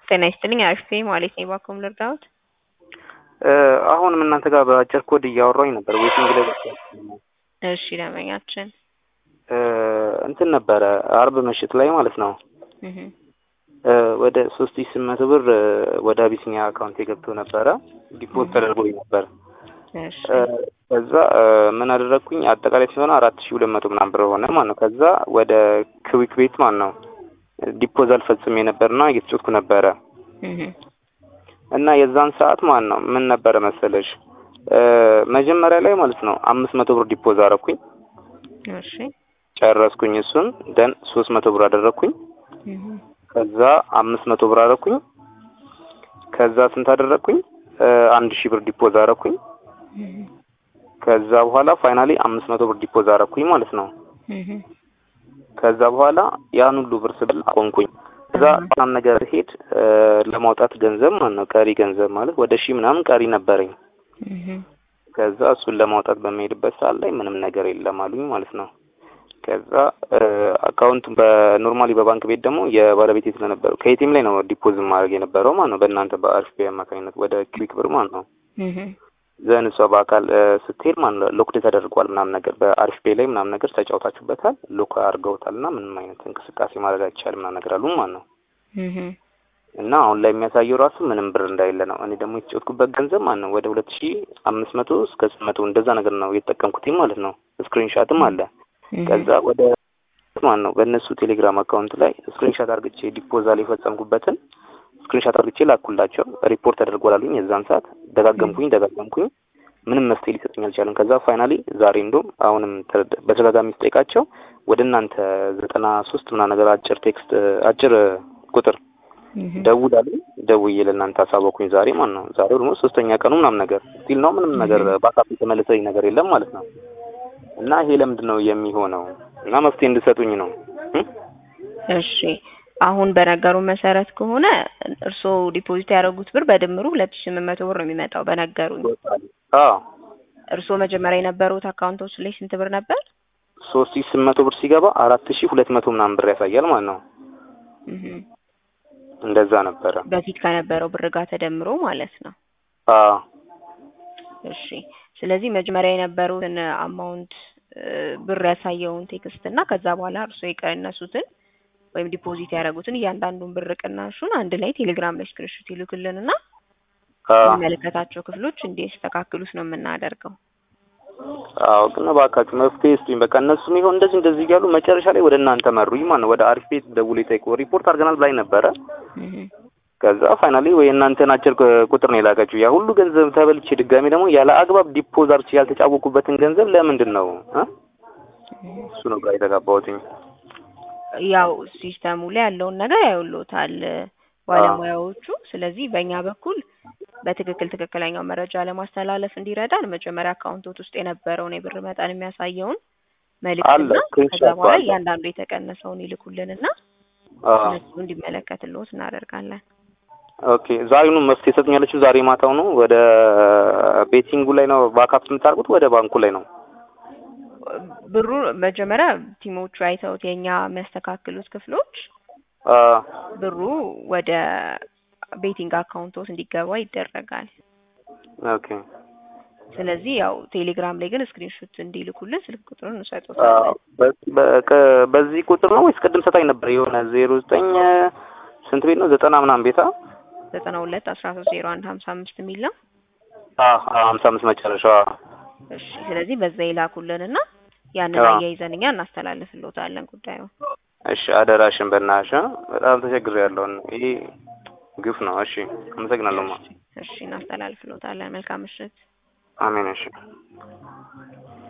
ጤና ይስጥልኝ አሪፍ ነኝ ማለት ነው። እባክዎን ልርዳዎት? አሁንም እናንተ ጋር በአጭር ኮድ እያወራሁኝ ነበር። ዌቲንግ ላይ እሺ ደንበኛችን እንትን ነበረ አርብ ምሽት ላይ ማለት ነው እህ ወደ ሶስት ሺህ ስምንት መቶ ብር ወደ አቢሲኒያ አካውንት የገብቶ ነበረ ዲፖዝ ተደርጎልኝ ነበር። እሺ ከዛ ምን አደረግኩኝ አጠቃላይ ሲሆን አራት ሺህ ሁለት መቶ ምናምን ብር ሆነ ማለት ነው። ከዛ ወደ ክዊክ ቤት ማለት ነው ዲፖዛል ፈጽሜ ነበርና እየተጫወትኩ ነበረ እህ እና የዛን ሰዓት ማለት ነው ምን ነበረ መሰለሽ መጀመሪያ ላይ ማለት ነው አምስት መቶ ብር ዲፖዝ አረኩኝ እሺ ጨረስኩኝ። እሱን ደን ሶስት መቶ ብር አደረግኩኝ። እህ ከዛ አምስት መቶ ብር አደረኩኝ። ከዛ ስንት አደረግኩኝ? አንድ ሺህ ብር ዲፖዝ አረኩኝ። እህ ከዛ በኋላ ፋይናሊ አምስት መቶ ብር ዲፖዝ አረኩኝ ማለት ነው። እህ ከዛ በኋላ ያን ሁሉ ብር ስብል አቆምኩኝ። ከዛ ምናምን ነገር ሄድ ለማውጣት ገንዘብ ማለት ነው ቀሪ ገንዘብ ማለት ወደ ሺህ ምናምን ቀሪ ነበረኝ። እህ ከዛ እሱን ለማውጣት በሚሄድበት ሰዓት ላይ ምንም ነገር የለም አሉኝ ማለት ነው። ከዛ አካውንት በኖርማሊ በባንክ ቤት ደግሞ የባለቤቴ ስለነበረው ከኤቲኤም ላይ ነው ዲፖዝ ማድረግ የነበረው ማለት ነው በእናንተ በአሪፍ ፔይ አማካኝነት ወደ ክዊክ ብር ማለት ነው። እህ ዘን እሷ በአካል ስትሄድ ማለት ነው ሎክ ተደርጓል ምናምን ነገር በአሪፍ ፔይ ላይ ምናምን ነገር ተጫውታችሁበታል ሎክ አድርገውታል እና ምንም አይነት እንቅስቃሴ ማድረግ አይቻልም ምናምን ነገር አሉ ማለት ነው። እህ እና አሁን ላይ የሚያሳየው ራሱ ምንም ብር እንዳይለ ነው። እኔ ደግሞ የተጫወትኩበት ገንዘብ ማለት ነው ወደ ሁለት ሺህ አምስት መቶ እስከ ስምንት መቶ እንደዛ ነገር ነው የተጠቀምኩት ማለት ነው። ስክሪንሻትም አለ። ከዛ ወደ ማለት ነው በእነሱ ቴሌግራም አካውንት ላይ ስክሪንሻት አርግቼ ዲፖዛል የፈጸምኩበትን ስክሪንሻት አርግቼ ላኩላቸው። ሪፖርት ተደርጓል አሉኝ። የዛን ሰዓት ደጋገምኩኝ ደጋገምኩኝ ምንም መፍትሄ ሊሰጡኝ አልቻለም። ከዛ ፋይናሊ ዛሬ እንደውም አሁንም በተደጋጋሚ ስጠይቃቸው ወደ እናንተ ዘጠና ሶስት ምናምን ነገር አጭር ቴክስት አጭር ቁጥር ደውላልኝ ደውዬ ለእናንተ አሳወኩኝ ዛሬ ማለት ነው። ዛሬ ደግሞ ሶስተኛ ቀኑ ምናምን ነገር ስቲል ነው ምንም ነገር ባካፕ የተመለሰኝ ነገር የለም ማለት ነው። እና ይሄ ለምንድን ነው የሚሆነው? እና መፍትሄ እንድሰጡኝ ነው። እሺ አሁን በነገሩ መሰረት ከሆነ እርስዎ ዲፖዚት ያደረጉት ብር በድምሩ ሁለት ሺህ ስምንት መቶ ብር ነው የሚመጣው በነገሩኝ። አዎ እርስዎ መጀመሪያ የነበሩት አካውንቶች ላይ ስንት ብር ነበር? ሶስት ሺህ ስምንት መቶ ብር ሲገባ አራት ሺህ ሁለት መቶ ምናምን ብር ያሳያል ማለት ነው። እህ እንደዛ ነበረ በፊት ከነበረው ብር ጋር ተደምሮ ማለት ነው። አዎ እሺ ስለዚህ መጀመሪያ የነበሩትን አማውንት ብር ያሳየውን ቴክስት እና ከዛ በኋላ እርስዎ የቀነሱትን ወይም ዲፖዚት ያደረጉትን እያንዳንዱን ብር ቅናሹን አንድ ላይ ቴሌግራም ላይ ስክሪንሾት ይልኩልን እና የሚመለከታቸው ክፍሎች እንዲያስተካክሉት ነው የምናደርገው። አዎ ግን እባካችሁ መፍትሄ ስጡኝ። በቃ እነሱም ይሆን እንደዚህ እንደዚህ እያሉ መጨረሻ ላይ ወደ እናንተ መሩኝ ማለት ነው። ወደ አሪፍ ቤት ደውሎ ጠይቆ ሪፖርት አድርገናል ብላኝ ነበረ። ከዛ ፋይናሊ ወይ እናንተን አጭር ቁጥር ነው የላከችው። ያ ሁሉ ገንዘብ ተበልቼ ድጋሚ ደግሞ ያለ አግባብ ዲፖዝ አድርጌ ያልተጫወኩበትን ገንዘብ ለምንድን ነው እ እሱ ነው ግራ የተጋባሁትኝ። ያው ሲስተሙ ላይ ያለውን ነገር ያዩልዎታል ባለሙያዎቹ። ስለዚህ በእኛ በኩል በትክክል ትክክለኛው መረጃ ለማስተላለፍ እንዲረዳን መጀመሪያ አካውንቶት ውስጥ የነበረውን የብር መጠን የሚያሳየውን መልዕክትና ከዛ በኋላ እያንዳንዱ የተቀነሰውን ይልኩልንና እነሱ እንዲመለከትልዎት እናደርጋለን። ኦኬ ዛሬውኑ መፍትሄ ሰጡኛለች። ዛሬ ማታው ነው ወደ ቤቲንጉ ላይ ነው ባካፕ የምታደርጉት ወደ ባንኩ ላይ ነው? ብሩ መጀመሪያ ቲሞቹ አይተውት የኛ የሚያስተካክሉት ክፍሎች ብሩ ወደ ቤቲንግ አካውንቶት እንዲገባ ይደረጋል። ኦኬ ስለዚህ ያው ቴሌግራም ላይ ግን ስክሪንሾት እንዲልኩልን ስልክ ቁጥሩን እንሰጥዎታለን። በዚህ ቁጥር ነው ወይስ ቅድም ሰጣኝ ነበር የሆነ ዜሮ ዘጠኝ ስንት ቤት ነው ዘጠና ምናምን ቤታ ዘጠና ሁለት አስራ ሶስት ዜሮ አንድ ሀምሳ አምስት የሚል ነው። ሀምሳ አምስት መጨረሻዋ። እሺ ስለዚህ በዛ ይላኩልንና ያንን አያይዘን እኛ እናስተላልፍልዎታለን ጉዳዩ። እሺ አደራሽን በእናትሽ በጣም ተቸግሬያለሁ። ይሄ ግፍ ነው። እሺ አመሰግናለሁ። እሺ እናስተላልፍልዎታለን። መልካም ምሽት። አሜን። እሺ